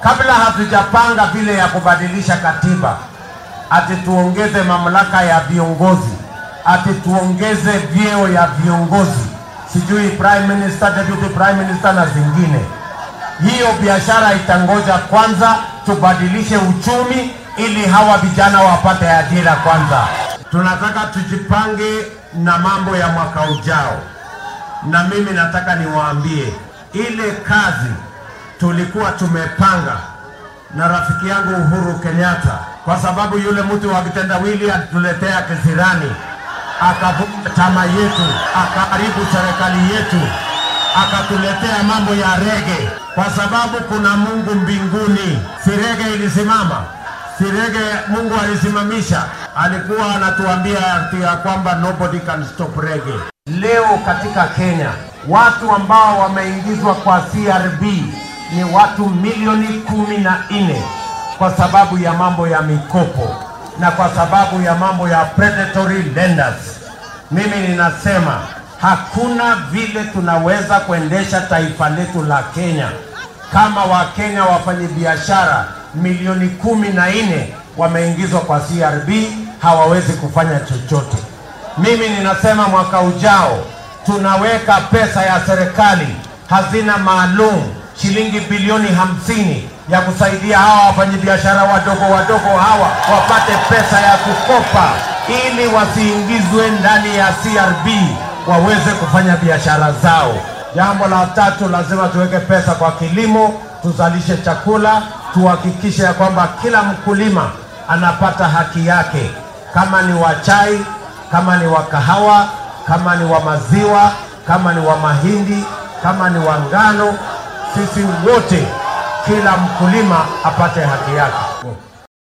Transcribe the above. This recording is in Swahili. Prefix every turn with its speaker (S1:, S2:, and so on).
S1: kabla hatujapanga vile ya kubadilisha katiba, ati tuongeze mamlaka ya viongozi, ati tuongeze vyeo ya viongozi, sijui prime minister, deputy prime minister na zingine. Hiyo biashara itangoja kwanza, tubadilishe uchumi ili hawa vijana wapate ajira kwanza. Tunataka tujipange na mambo ya mwaka ujao, na mimi nataka niwaambie ile kazi tulikuwa tumepanga na rafiki yangu Uhuru Kenyatta, kwa sababu yule mtu wa kitendawili alituletea kisirani, akavunja chama yetu, akaharibu serikali yetu, akatuletea mambo ya rege, kwa sababu kuna Mungu mbinguni. Si rege ilisimama, si rege Mungu alisimamisha. Alikuwa anatuambia ati ya kwamba nobody can stop rege. Leo katika Kenya watu ambao wameingizwa kwa CRB ni watu milioni kumi na nne kwa sababu ya mambo ya mikopo na kwa sababu ya mambo ya predatory lenders. Mimi ninasema hakuna vile tunaweza kuendesha taifa letu la Kenya kama Wakenya wafanyabiashara milioni kumi na nne wameingizwa kwa CRB hawawezi kufanya chochote. Mimi ninasema mwaka ujao tunaweka pesa ya serikali hazina maalum shilingi bilioni hamsini ya kusaidia hawa wafanyabiashara wadogo wadogo hawa wapate pesa ya kukopa ili wasiingizwe ndani ya CRB waweze kufanya biashara zao. Jambo la tatu, lazima tuweke pesa kwa kilimo, tuzalishe chakula, tuhakikishe ya kwamba kila mkulima anapata haki yake, kama ni wa chai, kama ni wa kahawa, kama ni wa maziwa, kama ni wa mahindi, kama ni wa ngano, sisi wote, kila mkulima apate haki yake.